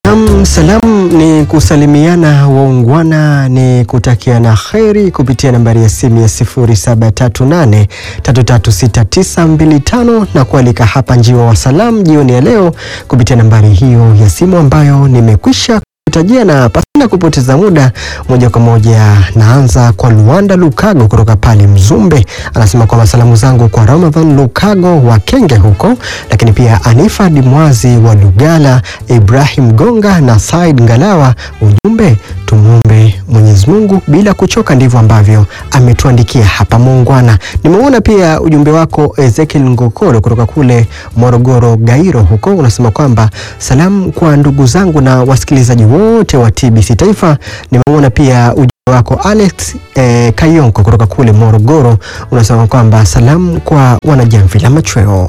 Um, salamu ni kusalimiana waungwana, ni kutakiana kheri kupitia nambari ya simu ya 0738336925 na kualika hapa njiwa wa salamu jioni ya leo kupitia nambari hiyo ya simu ambayo nimekwisha kutajia, na pasina kupoteza muda, moja kwa moja naanza kwa Luanda Lukago kutoka pale Mzumbe. Anasema kwamba salamu zangu kwa Ramadhan Lukago wa Kenge huko, lakini pia Anifa Dimwazi wa Lugala, Ibrahim Gonga na Said Ngalawa. Ujumbe, tumwombe Mwenyezi Mungu bila kuchoka, ndivyo ambavyo ametuandikia hapa muungwana. Nimeona pia ujumbe wako Ezekiel Ngokolo kutoka kule Morogoro Gairo huko, unasema kwamba salamu kwa ndugu zangu na wasikilizaji wote wa TBC Taifa. Nimeona pia ujumbe wako Alex eh, Kayonko kutoka kule Morogoro, unasema kwamba salamu kwa wanajamvi la machweo.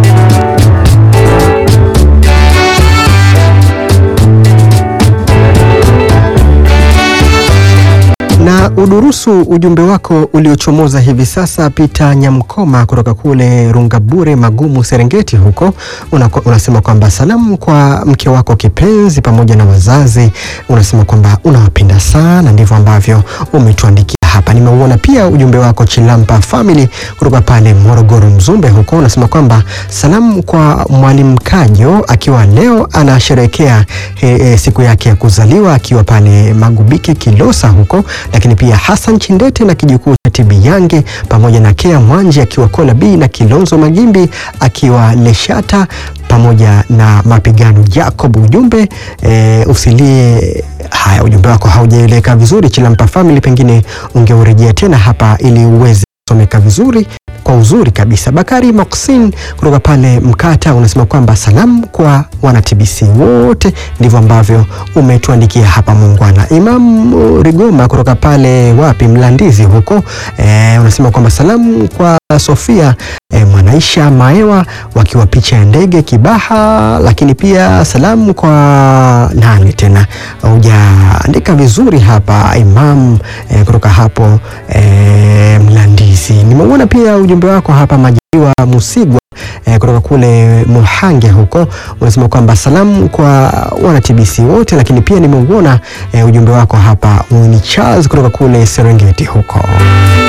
na udurusu ujumbe wako uliochomoza hivi sasa. Peter Nyamkoma kutoka kule Rungabure Magumu, Serengeti huko unako, unasema kwamba salamu kwa mke wako kipenzi pamoja na wazazi, unasema kwamba unawapenda sana, ndivyo ambavyo umetuandikia hapa. Nimeuona pia ujumbe wako Chilampa Family kutoka pale Morogoro Mzumbe huko, unasema kwamba salamu kwa Mwalimu Kajo akiwa leo anasherehekea e, siku yake ya kuzaliwa akiwa pale Magubike Kilosa huko, lakini pia Hassan Chindete na kijukuu cha Tibi Yange pamoja na Kea Mwanje akiwa Kola B na Kilonzo Magimbi akiwa Leshata pamoja na mapigano Jacob. Ujumbe e, usilie. Haya, ujumbe wako haujaeleka vizuri Chilampa Family, pengine ungeurejea tena hapa ili uweze kusomeka vizuri kwa uzuri kabisa. Bakari Moksin kutoka pale Mkata unasema kwamba salamu kwa wana TBC wote, ndivyo ambavyo umetuandikia hapa muungwana. Imam Rigoma kutoka pale wapi Mlandizi huko e, unasema kwamba salamu kwa Sofia e, Mwanaisha Maewa wakiwa picha ya ndege Kibaha, lakini pia salamu kwa nani tena, hujaandika vizuri hapa Imam e, kutoka hapo e, Mlandizi. Nimeuona pia ujumbe wako hapa Majaliwa Musigwa e, kutoka kule Muhange huko unasema kwamba salamu kwa wana TBC wote, lakini pia nimeuona e, ujumbe wako hapa Mwini Charles kutoka kule Serengeti huko